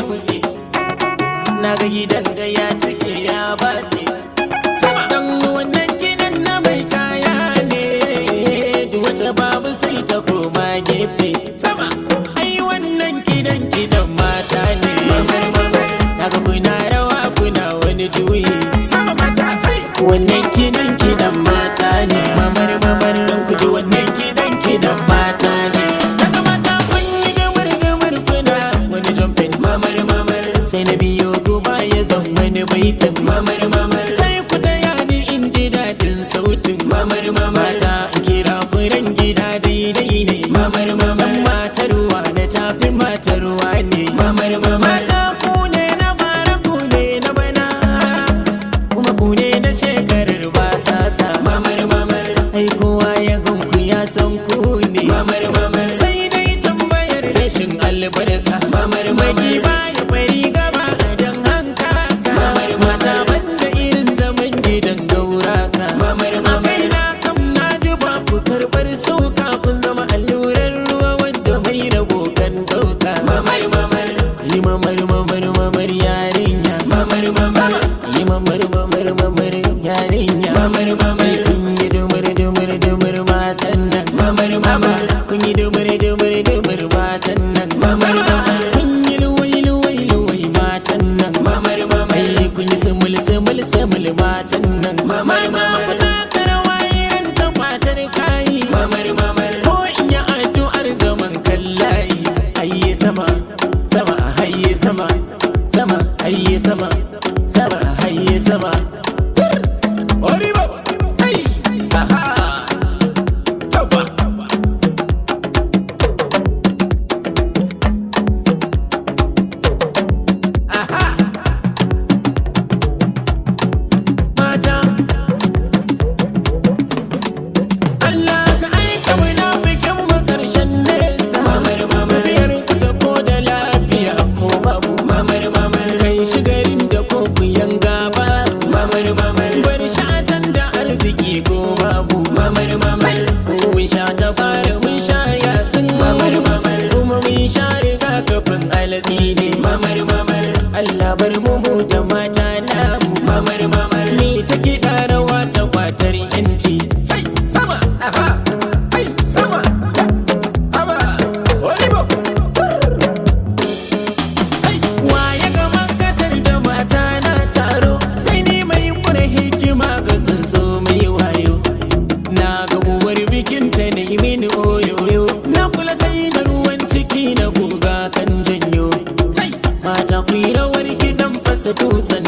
dutse na ga gidan ga ya cike ya batse dan wannan gidan na mai kaya ne duk wata babu sai ta koma gefe sama ai wannan gidan gidan mata ne mamar mamar naga kuna rawa kuna wani juyi sama mata kai wannan gidan gidan mata ne mamar mamar dan ku ji wannan gidan gidan mata ne daga mata kun yi gamar gamar kuna wani jumping mamar mamar sai na biyo ku baya zan wani baitin mamar mamar sai ku taya ni in ji daɗin sautin mamar mamar ta kira furen gida daidai ne mamar mamar matar ruwa na tafi matar ruwa ne mamar mamar ta ku ne na bara ku ne na bana kuma ku ne na shekarar ba sasa mamar mamar ai kowa ya gunku ya san ku ne mamar mamar sai dai tambayar rashin albarka mamar magi baya bari gaba a dan hanka mamar mata banda irin zaman gidan gauraka mamar mamar na kam na ji ba ku karbar sauka kun zama allurar ruwa wadda mai rabo kan dauka mamar mamar yi mamar mamar mamar yarinya mamar mamar yi mamar mamar mamar yarinya mamar mamar kun yi dumar dumar dumar matan nan mamar mamar kun yi dumar dumar dumar matan nan mamar mamar kun yi luwai luwai luwai matan nan mamar mamar kun yi sumul sumul sumul matan nan mamar mamar taka rawa irin ta kwatar kayi mamar mamar ko in yi addu'ar zaman kallayi ayye sama sama hayye sama sama hayye sama sama hayye sama Oribo! Hey! Aha! Taufa! Aha! Mata! Allah ka aika muna bikin mu karshen nesa Mamar mamar Biyar kasa ko da lafiya ko babu Mamar mamar Kai shigarin da ko ku yanga ba Mamar mamar Bar shatan da arziki ko babu Mamar mamar Mun sha ta fara mun sha yasin Mamar mamar Kuma mun sha riga kafin alatsi ne Mamar mamar Allah bar mu mu da mata namu Mamar mamar Ni ta kiɗa rawa ta kwatar yanci Hai sama aha Hai sama Haba Olibo Waye ga makatar da mata na taro sai ni mai kure hikima ga tsuntsu mai wayo na ga uwar bikin ta na yi mini oyoyo na kula sai da ruwan ciki na guga kan janyo mata ku yi rawar gidan fasa dutsen